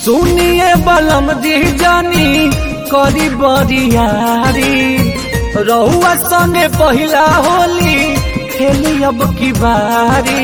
सुनिए बलम जी जानी करी बरियारी रहुआ संगे पहिला होली खेली अब की बारी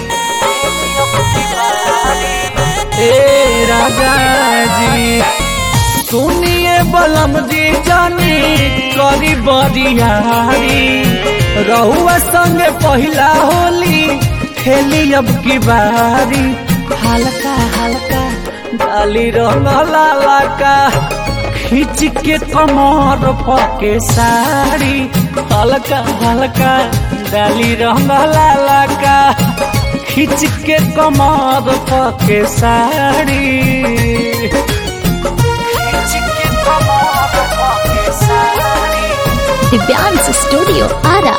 ए राजा जी सुनिए बलम जी जानी करी बरियारी रहुआ संगे पहिला होली खेली अब की बारी हल्का हल्का डाली रंग लाला का खींच के कमर पके साड़ी हल्का हल्का डाली रंग लाला का खींच के कमर पके साड़ी खींच के कमर पके साड़ी दिव्यांश स्टूडियो आरा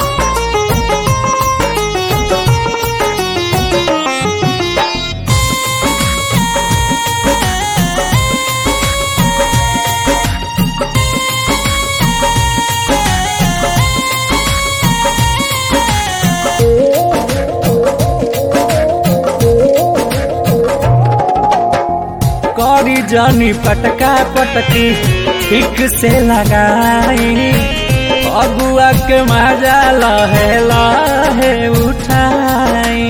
करी जानी पटका पटकी ठीक से लगाई अगुआ के मजा लहे लहे उठाई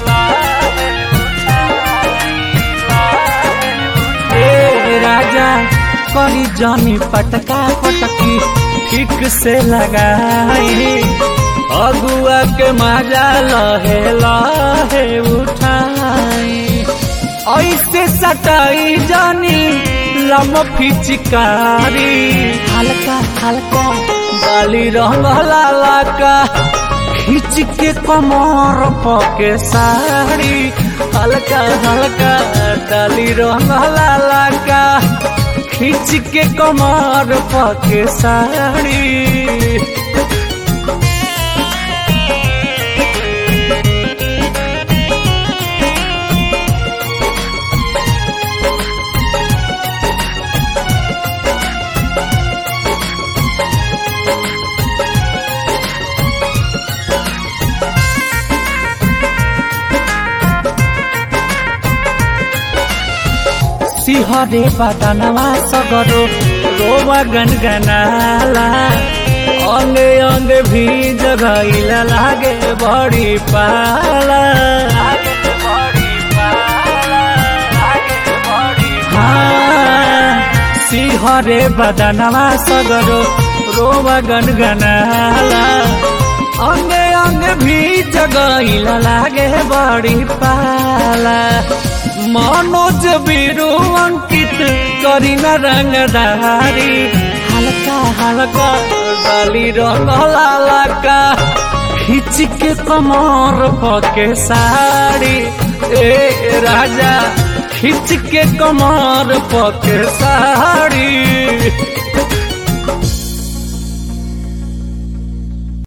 ए राजा करी जानी पटका पटकी ठीक से लगाई अगुआ के मजा लहे लहे उठाई ऐसे सटाई जानी लम फिचकारी हल्का हल्का डाली रंग लाला का खींच के कमर पके साड़ी हल्का हल्का डाली रंग लाला का खींच के कमर पके साड़ी सिहरे बदनवा सगरो रोवा गनगनाला अंगे अंग भी जगैला लागे बड़ी पाला हाँ, सिहरे बदनवा सगरो रोवा गनगनाला अंगे अंग भी जगैला लागे बड़ी पाला मनोज बीरू अंकित करीना रंगदारी हल्का हल्का डाली रंग लाला का खींच के कमर पके साड़ी ए राजा खींच के कमर पके साड़ी